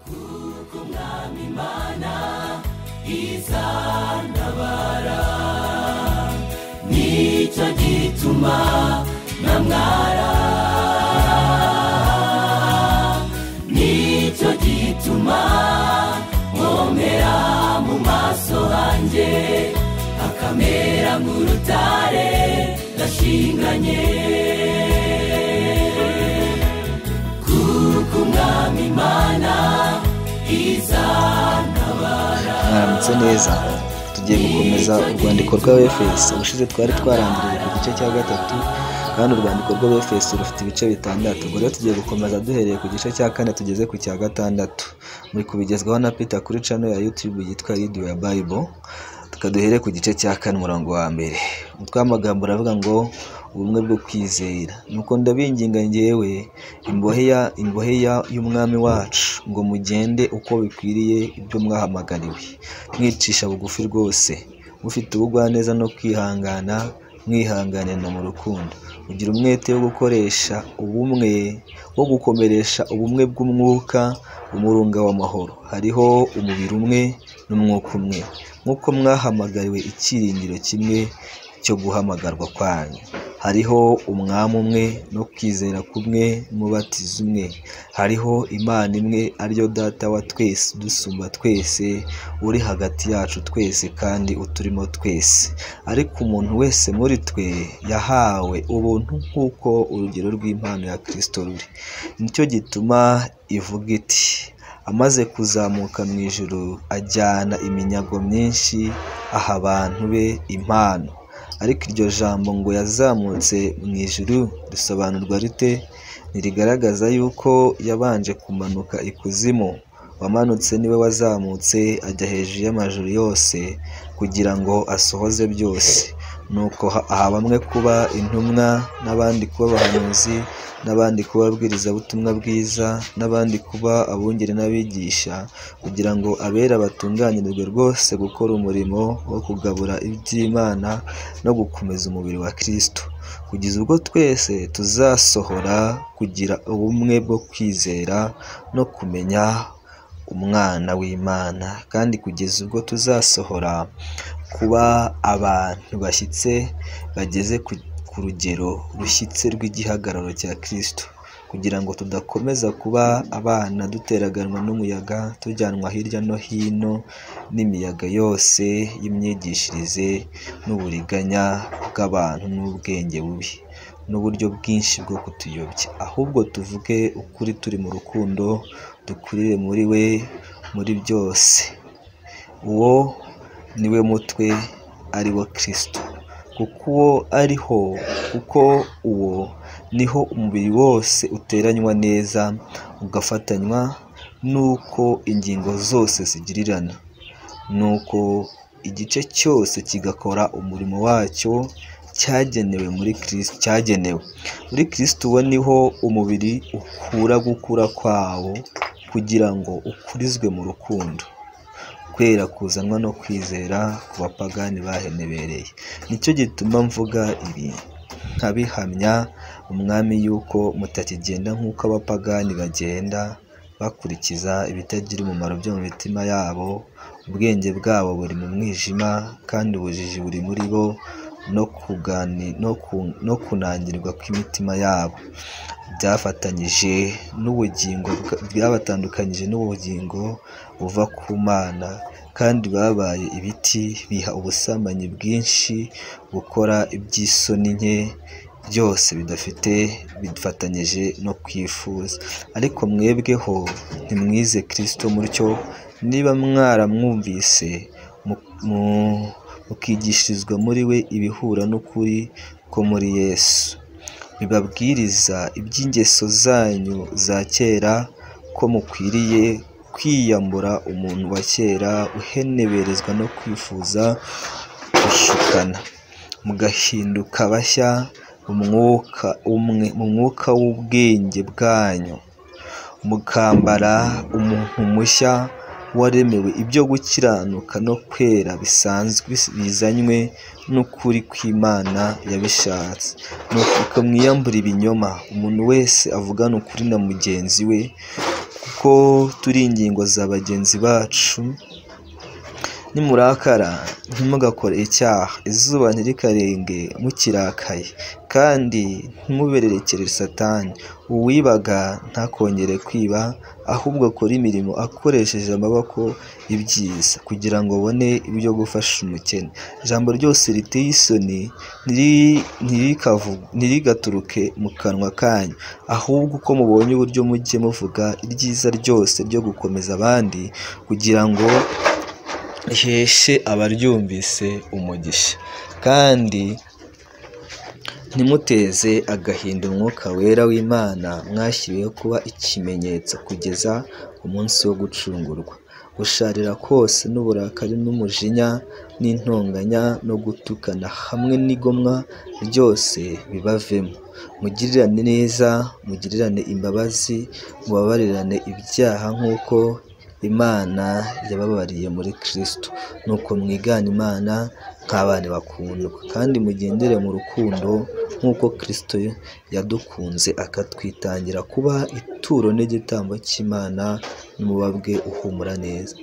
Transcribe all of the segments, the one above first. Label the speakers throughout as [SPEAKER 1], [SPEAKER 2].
[SPEAKER 1] Hukum Imana izantabara nicyo gituma namwara nicyo gituma nkomera mu maso hanjye akamera nk'urutare ndashinganye kuko umwami imana izantabara
[SPEAKER 2] mwaramutse neza tugiye gukomeza urwandiko rwa efes ubushize twari twarangiriye ku gice cya gatatu kandi urwandiko rwa efes rufite ibice bitandatu ubwo rero tugiye gukomeza duhereye ku gice cya kane tugeze ku cya gatandatu muri kubigezwaho na peter kuri cano ya youtube yitwa read your bible tukaduhere ku gice cya kane umurongo wa mbere umutwe w'amagambo uravuga ngo ubumwe bwo kwizera nuko ndabinginga ngewe imbohe ya imbohe ya- y'umwami wacu ngo mugende uko bikwiriye ibyo mwahamagariwe mwicisha bugufi rwose mufite ubugwaneza no kwihangana mwihanganirana mu rukundo ugira umwete wo gukoresha ubumwe wo gukomeresha ubumwe bw'umwuka umurunga w'amahoro hariho umubiri umwe n'umwuka umwe nk'uko mwahamagariwe icyiringiro kimwe cyo guhamagarwa kwanyu hariho umwami umwe no kwizera kumwe n'umubatizo umwe hariho imana imwe ariyo data wa twese udusumba twese uri hagati yacu twese kandi uturimo twese ariko umuntu wese muri twe yahawe ubuntu nk'uko urugero rw'impano ya kirisito ruri nicyo gituma ivuga iti amaze kuzamuka mu ijuru ajyana iminyago myinshi aha abantu be impano ariko iryo jambo ngo yazamutse mu ijuru risobanurwa rite ntirigaragaza yuko yabanje kumanuka ikuzimu wamanutse niwe wazamutse ajya hejuru y'amajuru yose kugira ngo asohoze byose nuko ha- aha bamwe kuba intumwa n'abandi kuba abahanuzi n'abandi kuba ababwirizabutumwa bwiza n'abandi kuba abungeri n'abigisha kugira ngo abera batunganyirizwe rwose gukora umurimo wo kugabura iby'imana no gukomeza umubiri wa kristo kugeza ubwo twese tuzasohora kugira ubumwe bwo kwizera no kumenya umwana w'imana kandi kugeza ubwo tuzasohora kuba abantu bashyitse bageze ku, ku rugero rushyitse rw'igihagararo cya kristo kugira ngo tudakomeza kuba abana duteraganwa n'umuyaga tujyanwa hirya no hino n'imiyaga yose y'imyigishirize n'uburiganya bw'abantu n'ubwenge bubi n'uburyo bwinshi bwo kutuyobya ahubwo tuvuge ukuri turi mu rukundo dukurire muri we muri byose uwo niwe mutwe ari wo kristo kuko uwo ariho kuko uwo niho umubiri wose uteranywa neza ugafatanywa n'uko ingingo zose zigirirana nuko igice cyose kigakora umurimo wacyo cyagenewe muri kristo cyagenewe muri kristo uwo niho umubiri ukura gukura kwawo kugira ngo ukurizwe mu rukundo kwera kuzanwa no kwizera ku bapagani bahenebereye nicyo gituma mvuga ibi nkabihamya umwami yuko mutakigenda nk'uko abapagani bagenda bakurikiza ibitagira umumaro byo mu mitima yabo ubwenge bwabo buri mu mwijima kandi ubujiji buri muri bo no kugani no, ku, no kunangirwa kw'imitima yabo byafatanyije n'ubugingo bwa- byabatandukanyije n'ubugingo buva ku mana kandi babaye ibiti biha ubusambanyi bwinshi gukora iby'isoni nke byose bidafite bifatanyije no kwifuza ariko mwebweho ntimwize Kristo mutyo niba mwaramwumvise mu- mu- mukigishirizwa muri we ibihura n'ukuri ko muri Yesu bibabwiriza iby'ingeso zanyu za kera ko mukwiriye kwiyambura umuntu wa kera uheneberezwa no kwifuza gushukana mugahinduka bashya mu mwuka umwe mu mwuka w'ubwenge bwanyu mukambara umuntu mushya waremewe ibyo gukiranuka no kwera bisanzwe bis- bizanywe n'ukuri kw'imana yabishatse nuko mwiyambura ibinyoma umuntu wese avugana ukuri na mugenzi we kuko turi ingingo za bagenzi bacu nimurakara ntimugakore icyaha izuba ntirikarenga mukirakaye kandi ntimubererekere satani uwibaga ntakongere kwiba ahubwo akore imirimo akoresheje amaboko ibyiza kugira ngo abone ibyo gufasha umukene ijambo ryose riteye isoni ntirikavu- ntirigaturuke mu kanwa kanyu ahubwo uko mubonye uburyo mujye muvuga ibyiza ryose ryo gukomeza abandi kugira ngo iheshe abaryumvise umugisha kandi ntimuteze agahinda umwuka wera w'imana mwashyiriweho kuba ikimenyetso kugeza umunsi wo gucungurwa gusharira kose n'uburakari n'umujinya n'intonganya no gutukana hamwe n'igomwa ryose bibavemo mugirirane neza mugirirane imbabazi mubabarirane ibyaha nk'uko imana yababariye muri kristo nuko mwigana imana nk'abana bakundwa kandi mugendere mu rukundo nk'uko kristo yadukunze akatwitangira kuba ituro n'igitambo cy'imana n'umubabwe uhumura neza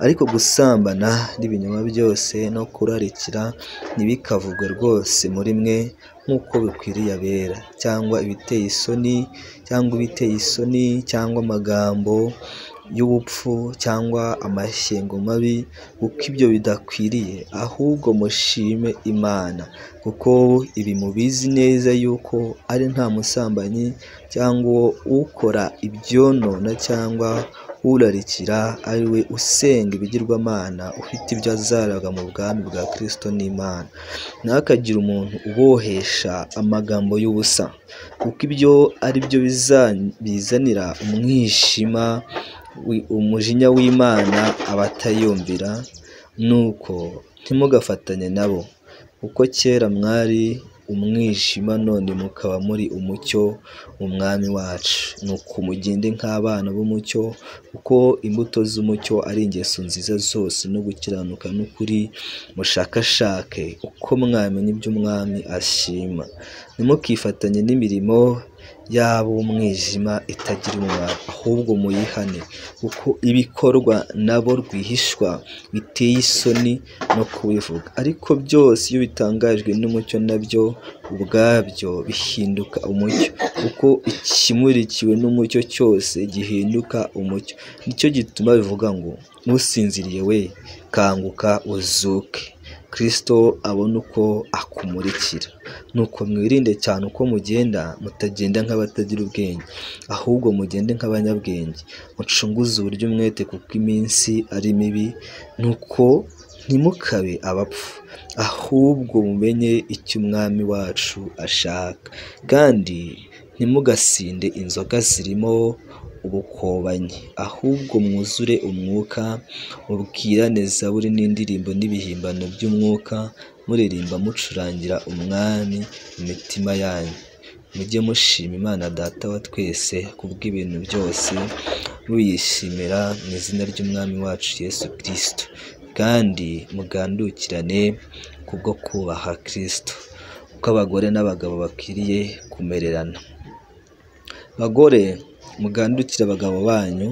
[SPEAKER 2] ariko gusambana n'ibinyoma byose no kurarikira ntibikavugwe rwose muri mwe nk'uko bikwiriye abera cyangwa ibiteye isoni cyangwa ibiteye isoni cyangwa amagambo y'ubupfu cyangwa amashyengo mabi kuko ibyo bidakwiriye ahubwo mushime imana kuko ibi mubizi neza yuko ari nta musambanyi cyangwa ukora ibyonona cyangwa urarikira ari we usenga ibigirwamana ufite ibyo azaraga mu bwami bwa kristo n'imana ntihakagire umuntu ubohesha amagambo y'ubusa kuko ibyo ari byo bizanira umwijima wi- umujinya w'imana abatayumvira nuko ntimugafatanye nabo kuko kera mwari umwijima none mukaba muri umucyo mu mwami wacu nuko mugende nk'abana b'umucyo kuko imbuto z'umucyo ari ingeso nziza zose no gukiranuka n'ukuri mushakashake uko mwamenya ibyo umwami ashima ntimukifatanye n'imirimo y'ab'umwijima itagira umumaro ahubwo muyihane kuko ibikorwa nabo rwihishwa biteye isoni no kubivuga ariko byose iyo bitangajwe n'umucyo nabyo ubwabyo bihinduka umucyo kuko ikimurikiwe n'umucyo cyose gihinduka umucyo nicyo gituma bivuga ngo n'usinziriye we kanguka uzuke kristo abona uko akumurikira nuko mwirinde cyane uko mugenda mutagenda nk'abatagira ubwenge ahubwo mugende nk'abanyabwenge mucunguze uburyo umwete kuko iminsi ari mibi nuko ntimukabe abapfu ahubwo mumenye icyo umwami wacu ashaka kandi ntimugasinde inzoga zirimo ubukobanyi ahubwo mwuzure umwuka mubwirane zaburi n'indirimbo n'ibihimbano by'umwuka muririmba mucurangira umwami mu mitima yanyu mujye mushima imana data wa twese kubw'ibintu byose muyishimira mu izina ry'umwami wacu yesu kirisito kandi mugandukirane kubwo kubaha kirisito uko abagore n'abagabo bakwiriye kumererana bagore mugandukire abagabo banyu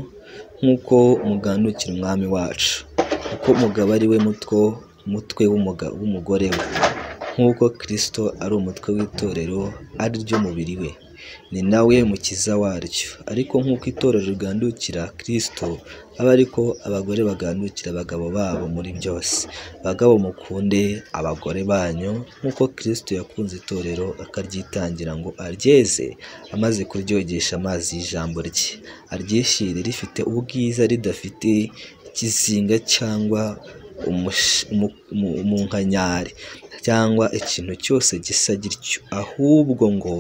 [SPEAKER 2] nk'uko mugandukira umwami wacu kuko umugabo ari we mutwe umutwe w'umuga- w'umugore we nk'uko kristo ari umutwe w'itorero ari ryo mubiri we ni nawe mukiza waryo ariko nk'uko itorero rigandukira kristo aba ariko abagore bagandukira abagabo babo muri byose bagabo mukunde abagore banyu nk'uko kristo yakunze itorero akaryitangira ngo aryeze amaze kuryogesha amazi y'ijambo rye aryishyire rifite ubwiza ridafite ikizinga cyangwa umush- umu- umu- umunkanyari cyangwa ikintu cyose gisa gityo ahubwo ngo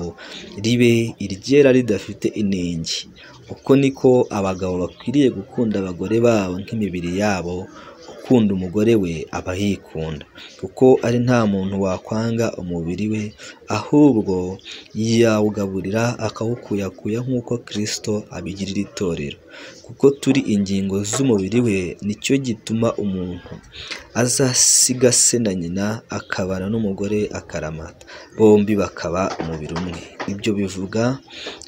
[SPEAKER 2] ribe iryera ridafite inenge uko niko abagabo bakwiriye gukunda abagore babo nk'imibiri yabo uko ukunda umugore we aba yikunda kuko ari nta muntu wakwanga umubiri we ahubwo yawugaburira akawukuyakuya nk'uko kirisito abigirira itorero kuko turi ingingo z'umubiri we nicyo gituma umuntu azasiga se na nyina akabana n'umugore akaramata bombi bakaba umubiri umwe ibyo bivuga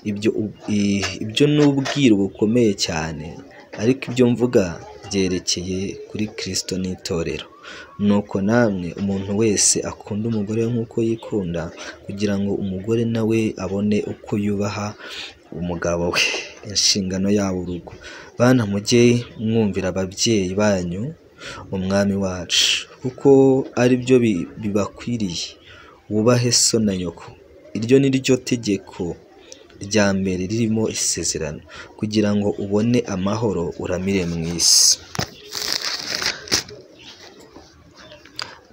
[SPEAKER 2] ibyo u- i- ibyo ni ubwiru bukomeye cyane ariko ibyo mvuga byerekeye kuri kirisito n'itorero nuko namwe umuntu wese akunda umugore we nk'uko yikunda kugira ngo umugore nawe abone uko yubaha umugabo we inshingano yabo urugo bana mujye mwumvira ababyeyi banyu umwami wacu kuko ari byo bi- bibakwiriye wubahe so na nyoko iryo ni ryo tegeko rya mbere ririmo isezerano kugira ngo ubone amahoro uramire mu isi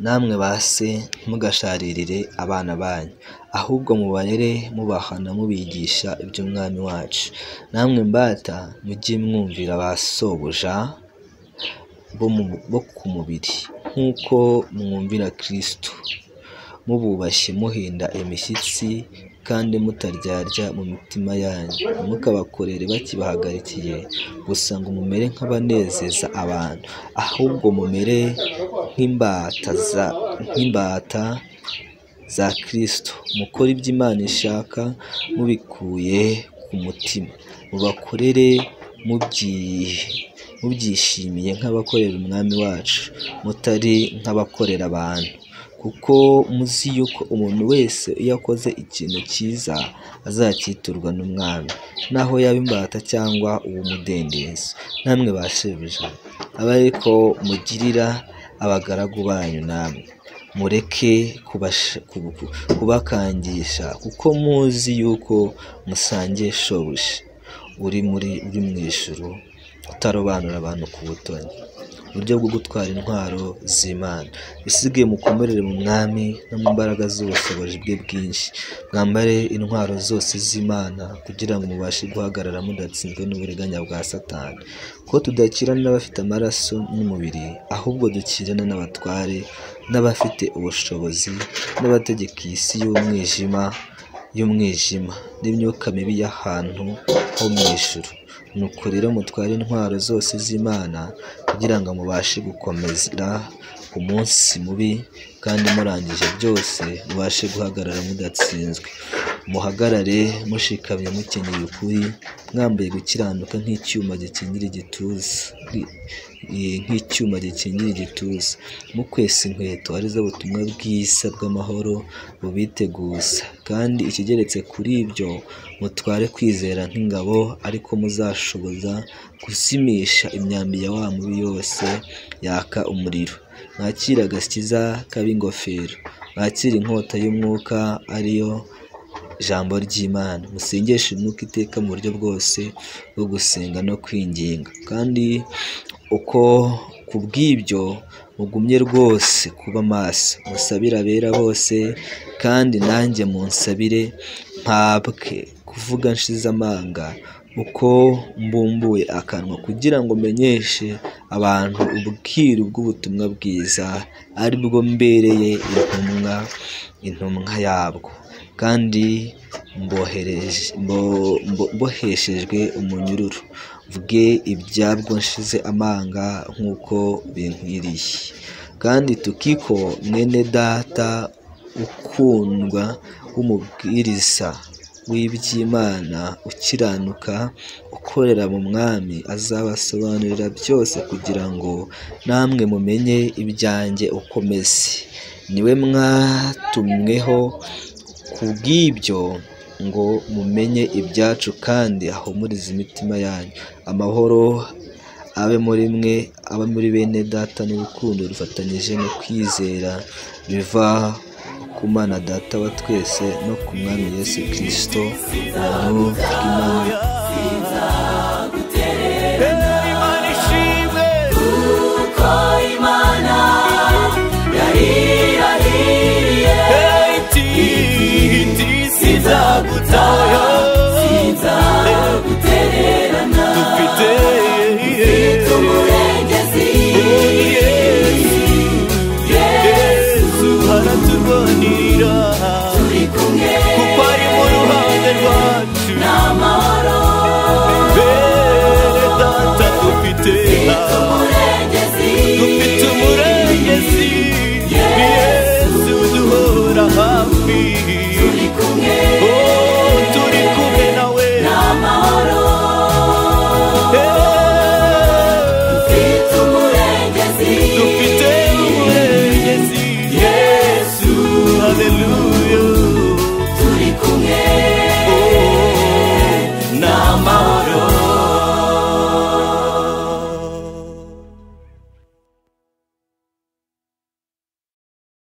[SPEAKER 2] namwe ba se ntimugasharirire abana banyu ahubwo mubarere mubahana mubigisha iby'umwami wacu namwe mbata mujye mwumvira ba sobuja bo mu- bo ku mubiri nk'uko mwumvira kirisito mububashye muhinda imishyitsi kandi mutaryarya mu mitima yanyu ntimukabakorere bakibahagarikiye gusa ngo mumere nk'abanezeza abantu ahubwo mumere nk'imbata za nk'imbata za kirisito mukore ibyo imana ishaka mubikuye ku mutima mubakorere mubyi- mubyishimiye nk'abakorera umwami wacu mutari nk'abakorera abantu kuko muzi yuko umuntu wese iyo akoze ikintu cyiza azacyiturwa n'umwami naho yaba imbata cyangwa uw'umudendezo namwe ba shebuja abe ariko mugirira abagaragu banyu namwe mureke kubasha- kubu- ku- kubakangisha kuko muzi yuko musangiye shobuja uri muri uri mu ijuru utarobanura abantu ku butoni uburyo bwo gutwara intwaro z'imana isigaye mukomerere mu mwami no mu mbaraga z'ubushobozi bwe bwinshi mwambare intwaro zose z'imana kugira ngo mubashe guhagarara mudatsinzwe n'uburiganya bwa satani ko tudakirana n'abafite amaraso n'umubiri ahubwo dukirana n'abatware n'abafite ubushobozi n'abategeka iyi si y'umwijima y'umwijima n'imyuka mibi y'ahantu ho mu ijuru nuko rero mutware intwaro zose z'imana kugira ngo mubashe gukomeza umunsi mubi kandi murangije byose mubashe guhagarara mudatsinzwe muhagarare mushikamye mukenyeye ukuri mwambaye gukiranuka nk'icyuma gikingira igituza Nk'i- i- nk'icyuma gikingira igituza mukwesa inkweto arizo butumwa bwiza bw'amahoro bubiteguza kandi ikigeretse kuri ibyo mutware kwizera nk'ingabo ariko muzashoboza guzimisha imyambi ya wa mubi yose yaka umuriro mwakire agakiza k'ab'ingofero mwakire inkota y'umwuka ariyo ijambo ry'imana musengeshe umwuka iteka mu buryo bwose bwo gusenga no kwinginga kandi uko ku bw'ibyo mugumye rwose kuba maso musabire abera bose kandi nanjye munsabire mpabwe kuvuga nshize amanga uko mbumbuye akanwa kugira ngo menyeshe abantu ubwiru bw'ubutumwa bwiza ari bwo mbereye intumwa intumwa yabwo kandi mbohereje- mbo- mbo- mboheshejwe umunyururu mvuge ibyabwo nshize amanga nk'uko binkwiriye kandi tukiko mwene data ukundwa w'umubwiriza w'iby'imana ukiranuka ukorera mu mwami azabasobanurira byose kugira ngo namwe mumenye ibyanjye uko meze niwe mwatumweho ku bw'ibyo ngo mumenye ibyacu kandi ahumurize imitima yanyu amahoro abe muri mwe abe muri bene data n'urukundo rufatanyije no kwizera biva ku mana data wa twese no ku mwami yesu kirisito ubuntu bw'imana